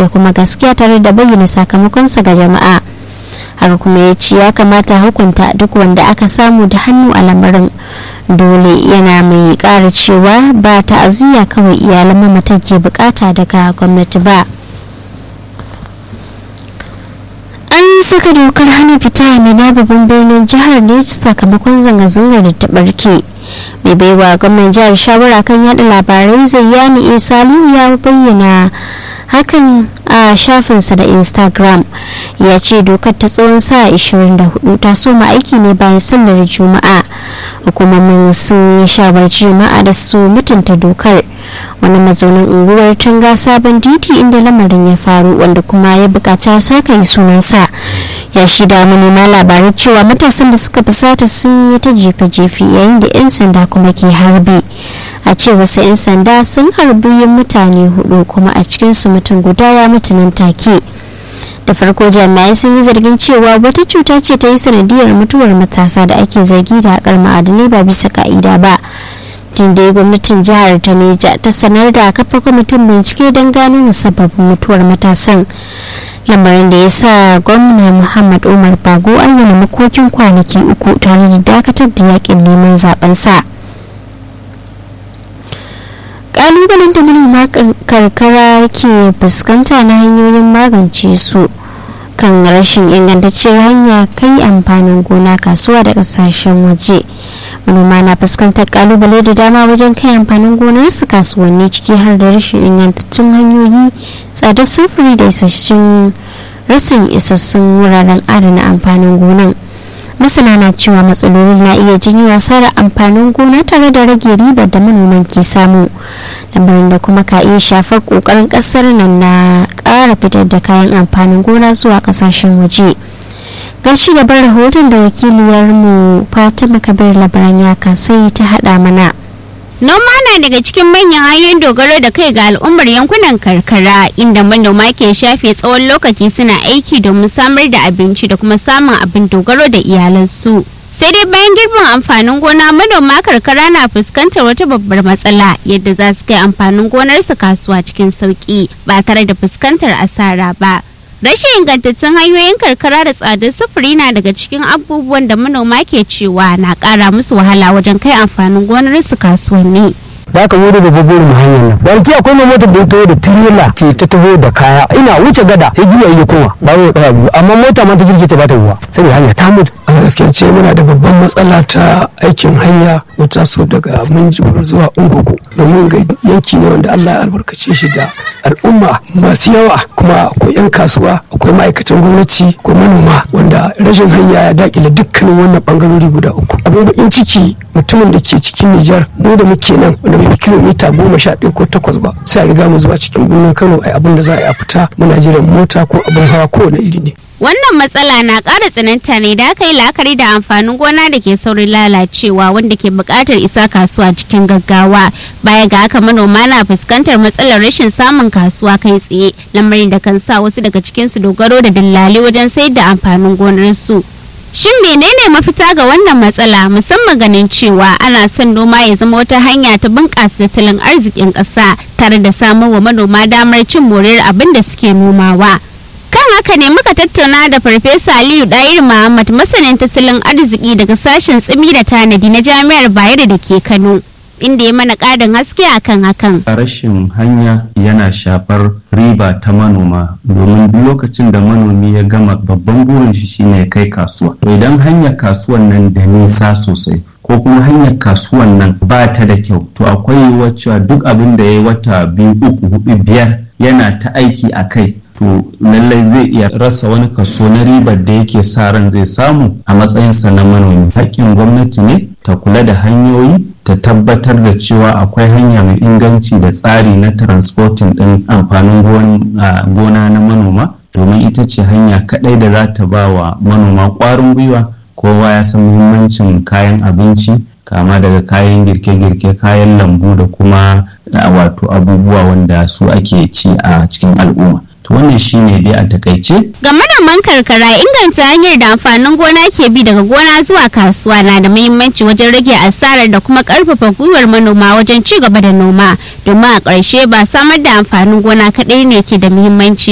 da kuma gaskiya tare da bayyana sakamakonsa ga jama'a haka kuma ya ce ya kamata hukunta duk wanda aka samu da hannu a lamarin dole yana mai kara cewa ba ta'aziyya kawai iyalan mamatan ke bukata daga gwamnati ba an saka dokar hana fita a mina babban birnin jihar ne sakamakon zanga-zangar da ta barke mai baiwa gwamnan jihar shawara kan yada labarai zayyani isaliyu ya bayyana hakan a shafinsa da instagram ya ce dokar ta tsawon sa 24 ta soma aiki ne bayan sallar juma'a hukumomin sun yi shawarci jama'a da su mutunta dokar wani mazaunin unguwar tanga sabon titi inda lamarin ya faru wanda kuma ya bukata saka yi sunansa ya shida manema labarai cewa matasan da suka fusata sun yi ta jefe-jefe yayin da 'yan sanda kuma ke harbi a ce wasu 'yan sanda sun harbi mutane hudu kuma a cikinsu mutum guda ya mutu nan take da farko jami'ai sun yi zargin cewa wata cuta ce ta yi sanadiyar mutuwar matasa da ake zargi da haƙar ma'adanai ba bisa ka'ida ba tun da gwamnatin jihar ta neja ta sanar da kafa kwamitin bincike don gano musabbabin mutuwar matasan lamarin da ya sa gwamna muhammad umar bago ayyana makokin kwanaki uku tare da dakatar da yakin neman zaben sa kalubalen da manoma karkara ke fuskanta na hanyoyin magance su kan rashin ingantacciyar hanya kai amfanin gona kasuwa da kasashen waje manoma na fuskantar kalubale da dama wajen kai amfanin gonarsu kasuwanni ciki har da rashin ingantaccen hanyoyi tsadar sufuri da isassun rasin isassun wuraren adana amfanin gonan masana na cewa matsaloli na iya janyo asarar amfanin gona tare da rage ribar da manoman ke samu lamarin da kuma ka iya shafar kokarin kasar nan na kara fitar da kayan amfanin gona zuwa kasashen waje ga ci gaban rahoton da wakiliyarmu fatima kabir labaran ya kasai ta hada mana Noma na daga cikin manyan hanyoyin dogaro da kai ga al'ummar yankunan karkara inda manoma ke shafe tsawon lokaci suna aiki domin samar da abinci da kuma samun abin dogaro da iyalansu. Sai dai bayan girbin amfanin gona manoma karkara na fuskantar wata babbar matsala yadda za su kai amfanin gonarsu kasuwa cikin sauki ba tare da fuskantar asara ba. Rashin ingantattun hanyoyin karkara da tsadar sufuri na daga cikin abubuwan da manoma ke cewa na ƙara musu wahala wajen kai amfanin gonarsu kasuwanni. da aka wuri da babbar mu hanyar nan barki akwai mai motar da ya taho da tirela ce ta taho da kaya ina wuce gada ya giya yi kuma ba wai kaya biyu amma mota ma ta girge ta ba ta ruwa saboda hanya ta mutu a gaskiya ce muna da babban matsala ta aikin hanya wata so daga minjibir zuwa ungogo domin ga yanki ne wanda Allah ya albarkace shi da al'umma masu yawa kuma akwai 'yan kasuwa akwai ma'aikatan gwamnati akwai manoma wanda rashin hanya ya dakile dukkanin wannan bangarori guda uku abin bakin ciki mutumin da ke cikin Nijar mu da muke nan wanda bai fi kilomita goma sha ɗaya ko takwas ba sai a riga mu zuwa cikin birnin Kano ai abin da za a yi a fita muna jiran mota ko abin hawa kowane iri ne Wannan matsala na ƙara tsananta ne da aka yi la'akari da amfanin gona da ke saurin lalacewa wanda ke buƙatar isa kasuwa cikin gaggawa. Baya ga haka manoma na fuskantar matsalar rashin samun kasuwa kai tsaye, lamarin da kan sa wasu daga cikinsu dogaro da dillali wajen sayar da amfanin gonarsu. Shin menene mafita ga wannan matsala musamman ganin cewa ana son noma ya zama wata hanya ta bunƙasa tattalin arzikin ƙasa tare da samar wa manoma damar cin moriyar abin da suke nomawa. kan haka ne muka tattauna da farfesa aliyu ɗayir muhammad masanin tattalin arziki daga sashen tsimi da tanadi na jami'ar bayero da ke kano inda ya mana ƙarin haske akan hakan rashin hanya yana shafar riba ta manoma domin duk lokacin da manomi ya gama babban burin shi shine ya kai kasuwa to idan hanyar kasuwan nan da nisa sosai ko kuma hanyar kasuwan nan ba ta da kyau to akwai wacce duk abin da ya yi wata biyu uku hudu biyar yana ta aiki a kai to lallai zai iya rasa wani kaso na ribar da yake sa ran zai samu a matsayinsa na manomi haƙƙin gwamnati ne ta kula da hanyoyi ta tabbatar da cewa akwai hanya mai inganci da tsari na transporting ɗin amfanin gona na manoma domin ita ce hanya kaɗai da za ta ba wa manoma ƙwarin gwiwa kowa ya san muhimmancin kayan abinci kama daga kayan girke-girke kayan lambu da kuma wato abubuwa wanda su ake ci a cikin al'umma to wannan shine dai a takaice ga manoman karkara inganta hanyar da amfanin gona ke bi daga gona zuwa kasuwa na da muhimmanci wajen rage asarar da kuma karfafa gwiwar manoma wajen ci gaba da noma domin a ƙarshe ba samar da amfanin gona kaɗai ne ke da muhimmanci